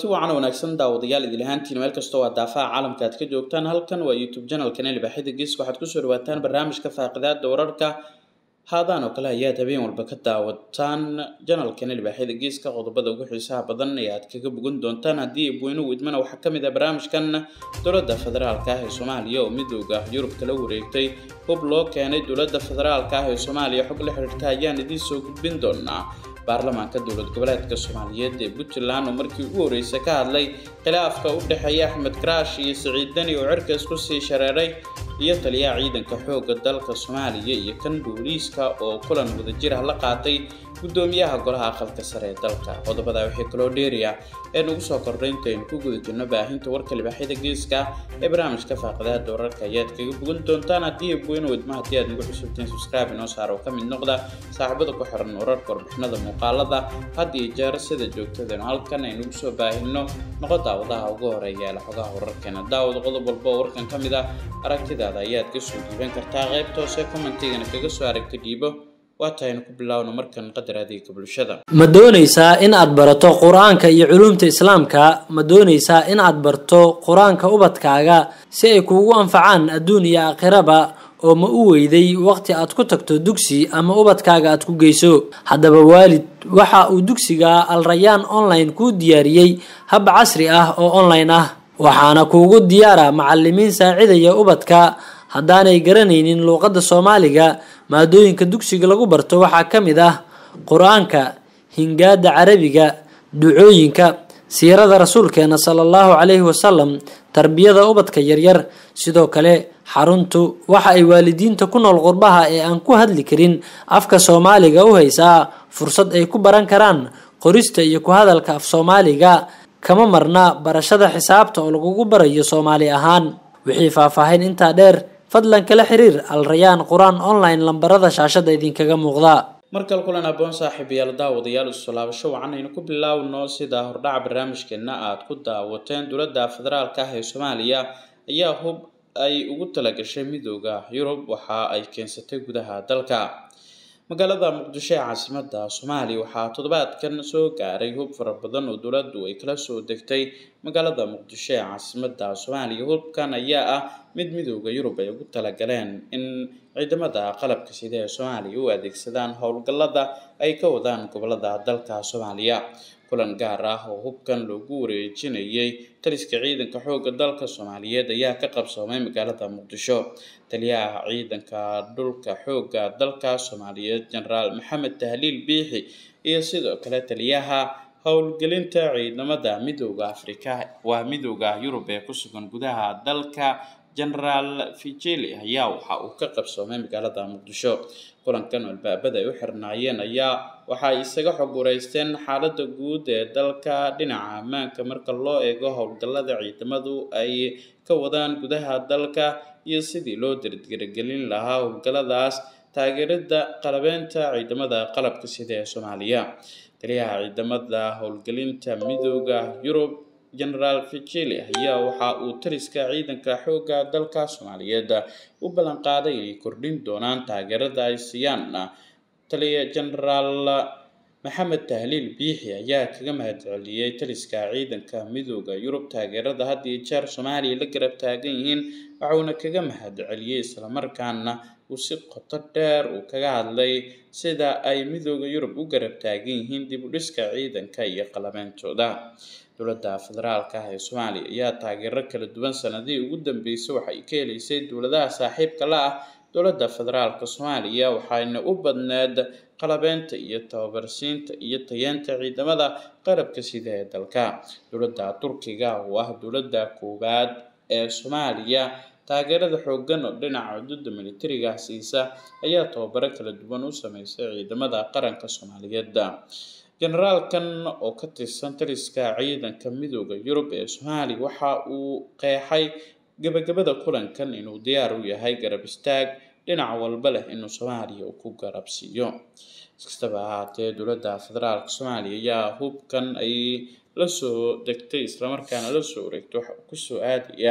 wacan wanaagsan daawadayaal idil ahaantiin meel kastoo waa daafaha caalamka aad ka joogtaan halkan waa youtube janalkan libaaxida geeska waxaad kusoo dhawaataan barnaamijka faaqidaada wararka haadaan oo kale ayaad habeen walba ka daawataan janalkan libaaxyada geeska qodobada ugu xiisaha badan ee aad kaga bogan doontaan haddii abweynuhu idmana waxaa ka mid ah barnaamijkan dowladda federaalka ah ee soomaaliya oo midooda yurub kala wareegtay hub loo keenay dowladda federaalka ah ee soomaaliya xog la xiriirta ayaan idiin soo gudbin doonaa baarlamaanka dowlad goboleedka soomaaliyeed ee puntland oo markii ugu horreysay ka hadlay khilaafka u dhexeeya axmed karaash iyo siciid dani oo cirkaas ku sii shareeray iyo taliyaha ciidanka xoogga dalka soomaaliya iyo kan booliiska oo kulan wadajir ah la qaatay guddoomiyaha golaha aqalka sare ee dalka qodobada waxay kaloo dheeriya ee nagu soo kordhay intaynu ku guda jirno baahinta warka libaaxyada geeska ee barnaamijka faaqidaada wararka ayaad kaga bogan doontaan haddii abweyne wadma haddii aad nagu cusubtiin subscribe inoo saar oo ka mid noqda saaxiibada ku xiran wararka warbixinada muuqaalada had iyo jeer sida joogtadeenu halkan aynugu soo baahino noqo daawadaha ugu horeeya ee laxogaha wararkeena daawad qodob walba oo warkan ka mid ah aragtidaada ayaad ka soo dhiiban kartaa qaybta hoose commentigana kaga soo aragta dhiibo waataynu ku bilaawno markan qadar adeega bulshada ma doonaysaa in aad barato qur-aanka iyo culuumta islaamka ma doonaysaa in aad barto qur-aanka ubadkaaga si ay kuugu anfacaan adduun iyo aakhiraba oo ma u weyday waqti aad ku tagto dugsi ama ubadkaaga aad ku geyso haddaba waalid waxa uu dugsiga alrayaan online kuu diyaariyey hab casri ah oo online ah waxaana kuugu diyaara macalimiin saacidaya ubadka haddaanay garanaynin luuqadda soomaaliga maadooyinka dugsiga lagu barto waxaa ka mid ah qur-aanka hingaada carabiga ducooyinka siirada rasuulkeena sala allahu calayhi wasalam tarbiyada ubadka yaryar sidoo kale xaruntu waxa ay waalidiinta ku nool qurbaha ee aan ku hadli karin afka soomaaliga u haysaa fursad ay ku baran karaan qorista iyo ku hadalka af soomaaliga kama marna barashada xisaabta oo lagugu barayo soomaali ahaan wixii faahfaahin intaa dheer fadlan kala xiriir alrayaan qur-aan online lambarada shaashada idinkaga muuqda markale kulan aboon saaxiibayaal daawadayaal isu laabasho wacan aynu ku bilaawno sida hordhaca barnaamijkeena aad ku daawateen dowladda federaalka ah ee soomaaliya ayaa hub ay ugu talagashay midooda yurub waxa ay keensatay gudaha dalka magaalada muqdisho ee caasimada soomaaliya waxaa toddobaadkan soo gaaray hub fara badan oo dowladdu ay kala soo degtay magaalada muqdisho ee caasimada soomaaliya hubkan ayaa ah mid midooda yurub ay ugu talagaleen in ciidamada qalabka sida ee soomaaliya u adeegsadaan howlgallada ay ka wadaan gobolada dalka soomaaliya kulan gaar ah oo hubkan loogu wareejinayay taliska ciidanka xoogga dalka soomaaliyeed ayaa ka qabsoomay magaalada muqdisho taliyaha ciidanka dhulka xoogga dalka soomaaliyeed jenaraal maxamed tahliil biixi iyo sidoo kale taliyaha howlgelinta ciidamada midooda afrika waa midooda yurub ee ku sugan gudaha dalka genaraal fijeli ayaa waxa uu ka qabsoomay magaalada muqdisho kulankan oo albaabada ay u xirnaayeen ayaa waxa ay isaga xog wareysteen xaaladda guud ee dalka dhinaca ammaanka marka loo eego howlgallada ciidamadu ay ka wadaan gudaha dalka iyo sidii loo dirgiragelin lahaa howlgalladaas taageerada qalabeynta ciidamada qalabka sida ee soomaaliya taliyaha ciidamada howlgelinta midooda yurub genaraal fijeli ayaa waxa uu taliska ciidanka xoogga dalka soomaaliyeed u ballan qaaday inay kordhin doonaan taageerada ay siiyaan taliya genaraal maxamed tahliil biixi ayaa kaga mahadceliyey taliska ciidanka midooda yurub taageerada had iyo jeer soomaaliya la garab taagan yihiin waxuuna kaga mahadceliyey islamarkaana uu si qoto dheer uu kaga hadlay sida ay midooda yurub u garab taagan yihiin dib u dhiska ciidanka iyo qalabeyntooda dowladda federaalka ah ee soomaaliya ayaa taageero kala duwan sanadihii ugu dambeysay waxay ka helaysay dowladaha saaxiibka la ah dowladda federaalka soomaaliya waxayna u badneed qalabeynta iyo tababarsiinta iyo tayeenta ciidamada qarabka sida ee dalka dowladda turkiga oo ah dowladda koowaad ee soomaaliya taageerada xooggan oo dhinaca xuduudda militariga siisa ayaa tababaro kala duwan u sameysay ciidamada qaranka soomaaliyeed generaalkan oo ka tirsan taliska ciidanka midooda yurub ee soomaaliya waxa uu qeexay gabagabada kulankan inuu diyaar u yahay garab istaag dhinac walba leh inuu soomaaliya uu ku garab siiyo iskastaba ahaatee dowladda federaalka soomaaliya ayaa hubkan ay la soo degtay islamarkaana la soo wareegtay waxa uu kusoo aadayaa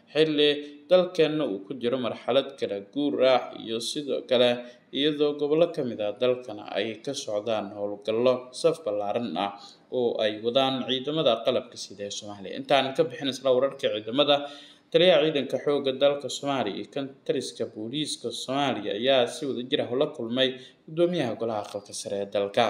xilli dalkeenna uu ku jiro marxalad kala guur ah iyo sidoo kale iyadoo gobollo ka mid ah dalkana ay ka socdaan howlgallo saf ballaaran ah oo ay wadaan ciidamada qalabka sida ee soomaaliya intaanan ka bixin isla wararka ciidamada taliyaha ciidanka xoogga dalka soomaaliya iyo kan taliska booliiska soomaaliya ayaa si wadajir ah ula kulmay guddoomiyaha golaha aqalka sare ee dalka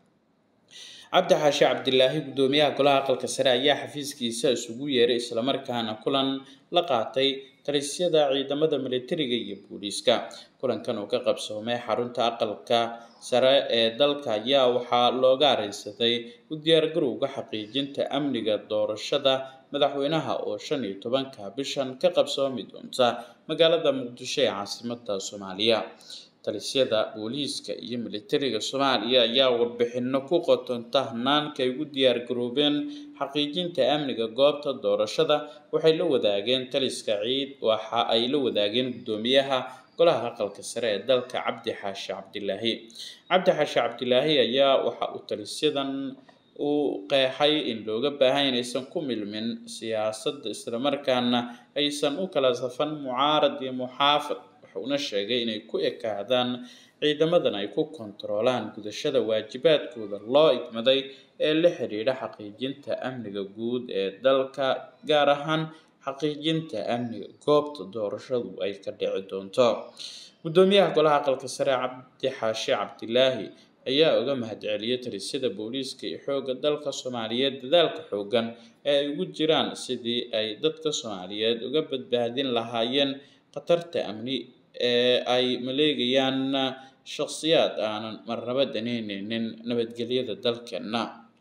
cabdi xaashi cabdilaahi guddoomiyaha golaha aqalka sare ayaa xafiiskiisa isugu yeeray islamarkaana kulan la qaatay talisyada ciidamada militariga iyo booliiska kulankan oo ka qabsoomay xarunta aqalka sare ee dalka ayaa waxaa looga areysaday u diyaargarowga xaqiijinta amniga doorashada madaxweynaha oo shan iyo tobanka bishan ka qabsoomi doonta magaalada muqdisho ee caasimada soomaaliya talisyada booliiska iyo militariga soomaaliya ayaa warbixino ku qotonta hanaanka ay ugu diyaar garoobeen xaqiijinta amniga goobta doorashada waxay la wadaageen taliska ciid waxa ay la wadaageen guddoomiyaha golaha aqalka sare ee dalka cabdi xaashi cabdilaahi cabdi xaashi cabdilaahi ayaa waxa uu talisyadan uu qeexay in looga baahan inaysan ku milmin siyaasadda islamarkaana aysan u kala safan mucaarad iyo muxaafad una sheegay inay ku ekaadaan ciidamadan ay ku kontaroolaan gudashada waajibaadkooda loo igmaday ee la xidhiidha xaqiijinta amniga guud ee dalka gaar ahaan xaqiijinta amniga goobta doorashadu ay ka dhici doonto guddoomiyaha golaha aqalka sare cabdi xaashi cabdilaahi ayaa uga mahadceliyay talisyada booliiska iyo xoogga dalka soomaaliyeed dadaalka xoogan ee ay ugu jiraan sidii ay dadka soomaaliyeed uga badbaadin lahaayeen khatarta amni ee ay maleegayaan shakhsiyaad aanan marnaba daneyneynin nabadgelyada dalkeenna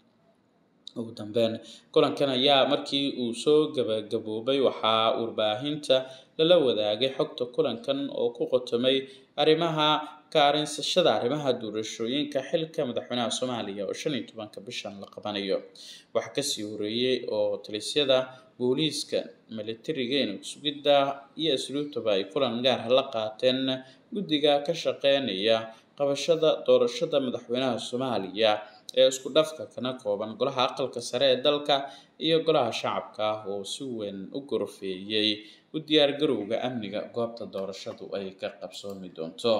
ugu dambeyn kulankan ayaa markii uu soo gabagaboobay waxaa warbaahinta lala wadaagay xogta kulankan oo ku qotomay arrimaha ka arinsashada arrimaha doorashooyinka xilka madaxweynaha soomaaliya oo shan iyo tobanka bishan la qabanayo waxaa kasii horeeyey oo talisyada booliiska militariga inag sugidda iyo asluubtaba ay kulan gaarha la qaateen guddiga ka shaqeynaya qabashada doorashada madaxweynaha soomaaliya ee isku dhafka kana kooban golaha aqalka sare ee dalka iyo golaha shacabka ah oo si weyn u gorfeeyey u diyaargarowga amniga goobta doorashadu ay ka qabsoomi doonto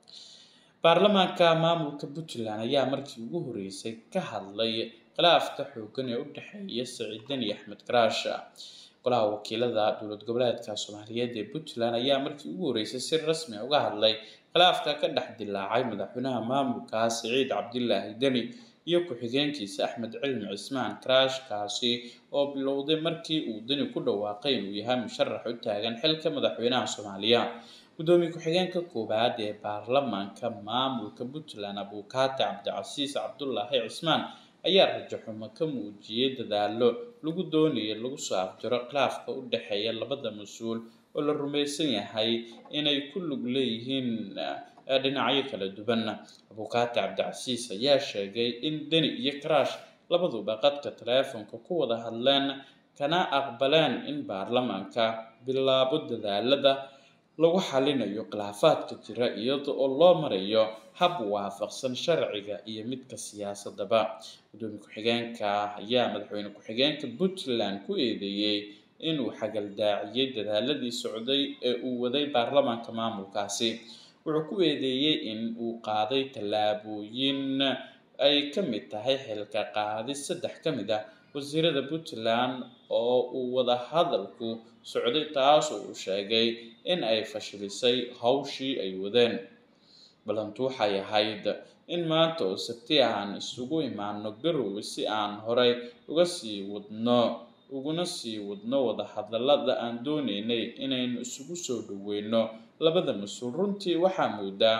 baarlamaanka maamulka puntland ayaa markii ugu horeysay ka hadlay khilaafka xoogan ee u dhexeeya siciidan iyo axmed karaasha golaha wakiilada dowlad goboleedka soomaaliyeed ee puntland ayaa markii ugu horeysay si rasmi uga hadlay khilaafka ka dhex dilaacay madaxweynaha maamulka siciid cabdilaahi deni iyo ku-xigeenkiisa axmed cilmi cismaan karaash kaasi oo bilowday markii uu deni ku dhawaaqay inuu yahay musharax u taagan xilka madaxweynaha soomaaliya gudoomiye ku-xigeenka koowaad ee baarlamaanka maamulka puntland abuukaate cabdicasiis cabdulaahi cismaan ayaa rajaxumo ka muujiyey dadaalo lagu doonayay lagu soo afjaro khilaafka u dhexeeya labada mas-uul oo la rumaysan yahay inay ku lug leeyihiin dhinacyo kala duwan abuukaate cabdicasiis ayaa sheegay in deni iyo karaash labaduba qadka taleefonka ku wada hadleen kana aqbaleen in baarlamaanka bilaabo dadaalada lagu xalinayo khilaafaadka jira iyada oo loo marayo hab waafaqsan sharciga iyo midka siyaasadaba gudoomiye ku-xigeenka ayaa madaxweyne ku-xigeenka puntland ku eedeeyey inuu xagaldaaciyey dadaaladii socday ee uu waday baarlamaanka maamulkaasi wuxuu ku eedeeyey in uu qaaday tallaabooyin ay ka mid tahay xilka qaadis saddex ka mid ah wasiirada puntland oo uu wada hadalku socday taas oo uu sheegay in ay fashilisay hawshii ay wadeen ballantu waxay ahayd in maanta oo sabti aan isugu imaano garowe si aan horay uga sii wadno uguna sii wadno wada hadallada aan dooneynay inaynu isugu soo dhoweyno labada mas-uul runtii waxaa moodaa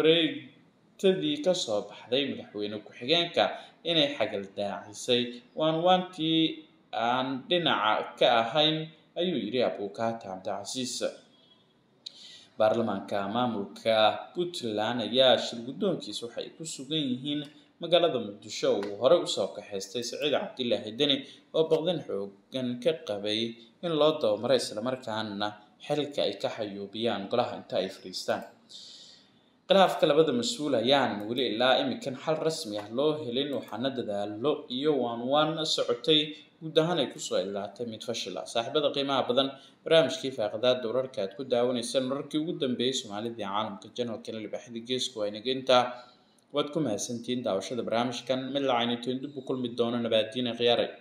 wareegtadii kasoo baxday madaxweyne ku-xigeenka inay xagaldaacisay waan waantii aan dhinaca ka ahayn ayuu yidhi abuukaate cabdicasiis baarlamaanka maamulka puntland ayaa shir guddoonkiisa waxay ku sugan yihiin magaalada muqdisho uu horey usoo kaxaystay saciid cabdilaahi deni oo baqdin xoogan ka qabay in loo dabamaray islamarkaana xilka ay ka xayuubiyaan golaha inta ay fadhiistaan khilaafka labada mas-uul ayaanan weli ilaa imikan xal rasmi ah loo helin waxaana dadaalo iyo waanwaan socotay guud ahaan ay kusoo ilaatay mid fashil ah saaxiibada qiimaha badan barnaamijkii faaqidaada wararka aad ku daawanaysaan wararkii ugu dambeeyey soomaalida iyo caalamka janalkana libaaxida geesku waa inageynta waad ku mahadsantihiin daawashada barnaamijkan mid lacaynateen dib u kulmi doono nabaadiina khiyaaray